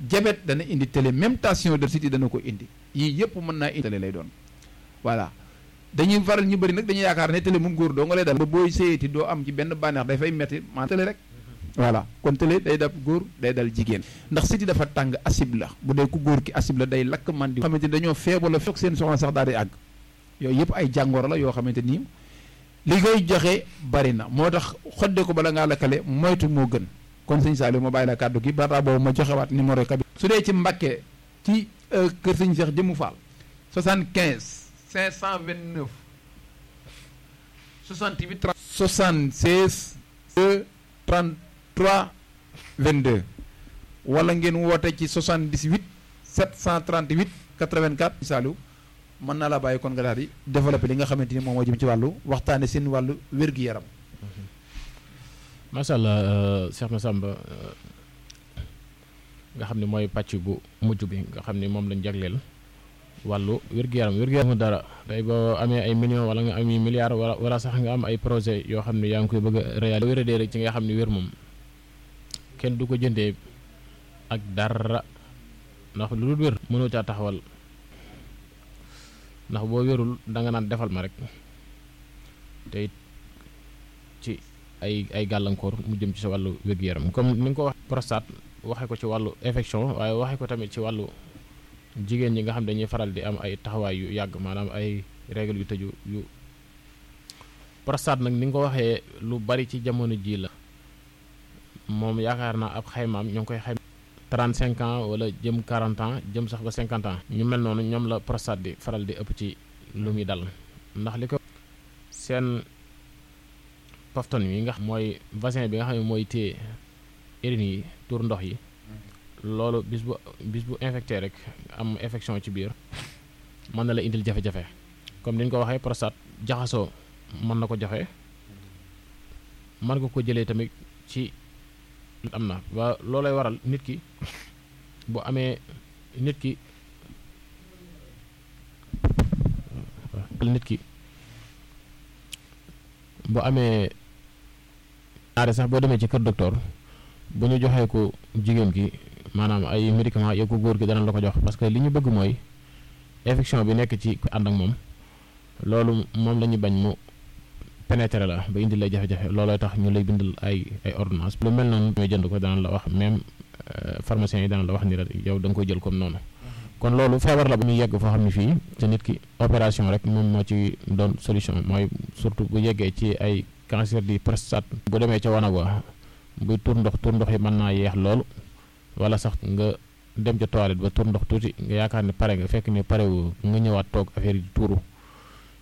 diabète dana indi télé même tension de site dana ko indi yii yëpp mën naa indi télé lay doon voilà dañuy faral ñu bëri nag dañuy yaakaar ne télé moom góor doo nga lay dal ba booy séyati doo am ci benn bànneex day fay metti maa télé rek voilà kon télé day dal góor day dal jigéen ndax siti dafa tàng acide la bu dee ku góor ki acide la day lakk man di xamante ni dañoo feebar la fekk seen soxna sax daal di àgg yooyu yëpp ay jàngoro la yoo xamante nii li koy joxe bari na moo tax xodde ko bala ngaa lakkale moytu moo gën kon sëñ Saliou ma bàyyi la kàddu gi bata boobu ma joxewaat numéro kabi su dee ci Mbàkke ci kër sëñ Cheikh Jëmu Fall 75 529 68 76 2 33 22 wala ngeen woote ci 78 738 84 Saliou mën naa la bàyyi kon nga daal di développé li nga xamante ni moom moo jëm ci wàllu waxtaane seen wàllu wér-gu-yaram macha allah Cheikh Massamba nga xam ne mooy pàcc bu mujj bi nga xam ne moom lañ jagleel wàllu wér-gu-yaram wér-gu-yaram dara tey boo amee ay millions wala nga am ay milliards wala wala sax nga am ay projet yoo xam ne yaa ngi koy bëgg a réaliser wéradee rek ci nga xam ne wér moom kenn du ko jëndee ak dara ndax lu dul wér mënoo caa taxawal ndax boo wérul danga naan defal ma rek te it ci ay ay gàllankoor mu jëm ci sa wàllu wér-gu-yaram comme ni nga ko wax prostate waxe ko ci wàllu infection waaye waxe ko tamit ci wàllu jigéen ñi nga xam dañuy faral di am ay taxawaay yu yàgg maanaam ay règle yu tëju yu prostate nag ni nga ko waxee lu bari ci jamono ji la moom yaakaar naa ab xaymaam ñoo ngi koy xayma 35 ans wala jëm 40 ans jëm sax ba 50 ans ñu mel noonu ñoom la prostate di faral di ëpp ci lu muy dal ndax li ko seen pafton yi nga xam mooy vaccin bi nga xam ne mooy téye urine yi tuur ndox yi loolu bis bu bis bu infecté rek am infection ci biir mën na la indil jafe-jafe comme ni ñu ko waxee prostate jaxasoo mën na ko joxe mën nga ko jëlee tamit ci am na waa loolay waral nit ki bu amee nit ki nit ki bu amee ñaare sax boo demee ci kër docteur bu ñu joxee ko jigéen ki maanaam ay médicaments yow ko góor gi dana la ko jox parce que li ñu bëgg mooy infection bi nekk ci ànd ak moom loolu moom la ñu bañ mu pénétrer la ba indi lay jafe-jafe loolooy tax ñu lay bindal ay ay ordonnance lu mel noonu ñooy jënd ko dana la wax même pharmacien yi dana la wax ni la yow da nga koy jël comme noonu kon loolu feebar la bu muy yegg foo xam ne fii te nit ki opération rek moom moo ci doon solution mooy surtout bu yeggee ci ay cancer du prostate bu demee ca wanag wa buy tur ndox tur ndox yi mën naa yeex loolu wala sax nga dem ca toilette ba tur ndox tuuti nga yaakaar ne pare nga fekk ne pare wu nga ñëwaat toog affaire yi tuuru